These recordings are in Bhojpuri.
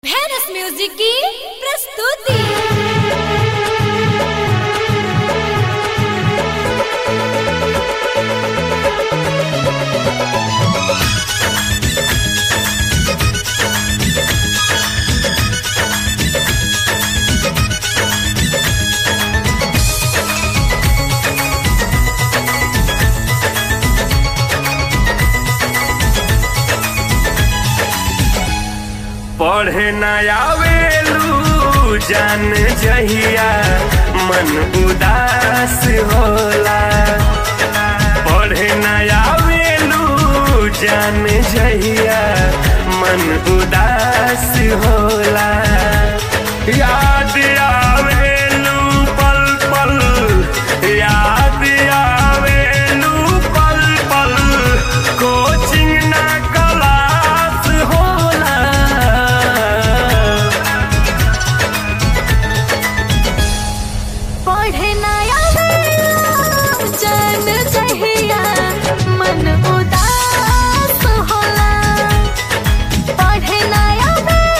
भेनस म्यूजिक की प्रस्तुति पढ़े न आवेलू जान जहिया मन उदास होला पढ़े न आवेलू जान जहिया मन उदास होला याद आवेलू पल पल याद आवेलू पल पल कोचिंग ना क्लास होला पढ़े नया जन जहिया मन उदास होला पढ़े नया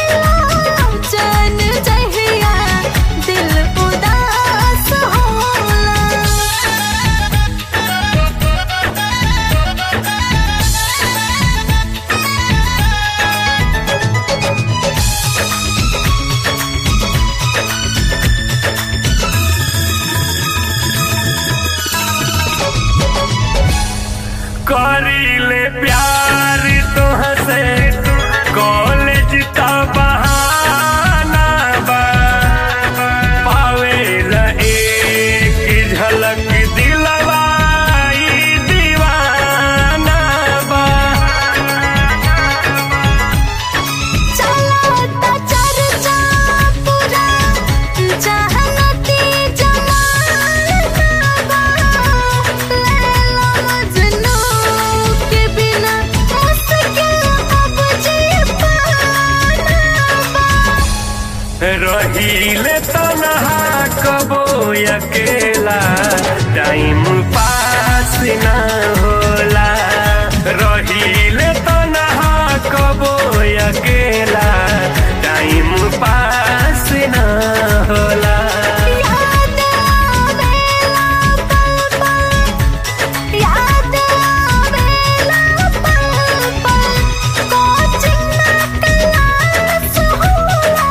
जन जहिया दिल उदास होला करीले प्यार तोहसे कॉलेज त बहाना बा पावेला एक झलक दिलवा ई दीवाना बा चलता चर्चा पूरा जहनती जमाना बा लैला मजनू के बिना मुश्किल अब जी पाना बा रहीले तनहा कबो अकेला टाइम पास ना होला रहीले तनहा कबो अकेला टाइम पास ना होला याद आवेला पल पल याद आवेला पल पल कोचिंग ना क्लास होला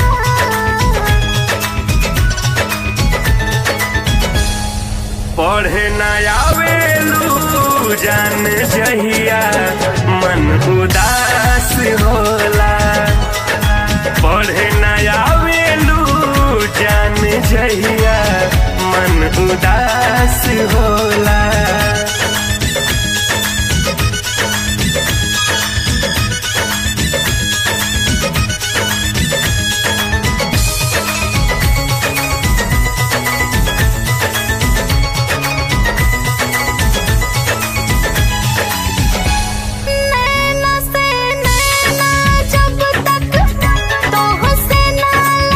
पढ़े न आवेलू जान जहिया मन उदास होला पढ़े न आवेलू जान जहिया मन उदास होला नैना से नैना जब तक तोहसे ना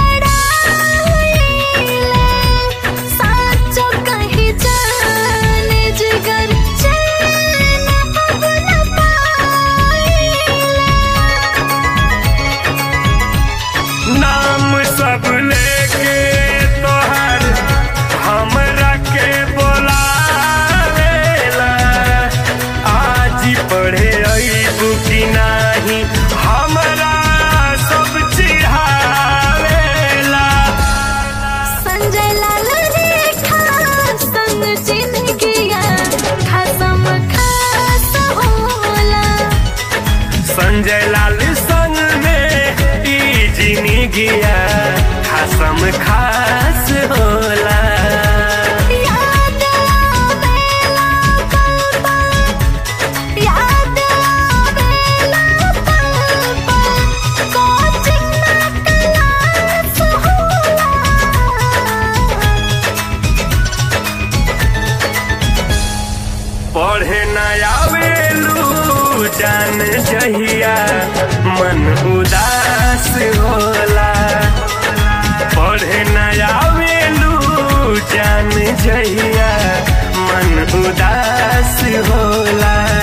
लड़ाईले साचो कहीं जाने जिगर चैन अब न पाईले नाम सब लेके तोहर हमरा के बोलावेला आज पढ़े अइबू कि नाही हमरा सब चिढ़ावेला संजय लाल रेखा संग जिंदगिया खसम खास होला संजय लाल संग में ई जिंदगिया खासम खास होला याद आवेला पल पल याद आवेला पल पल कोचिंग ना क्लास होला पढ़े न आवेलू जान जहिया मन उदास होला पढ़े न आवेलू जान जहिया मन उदास होला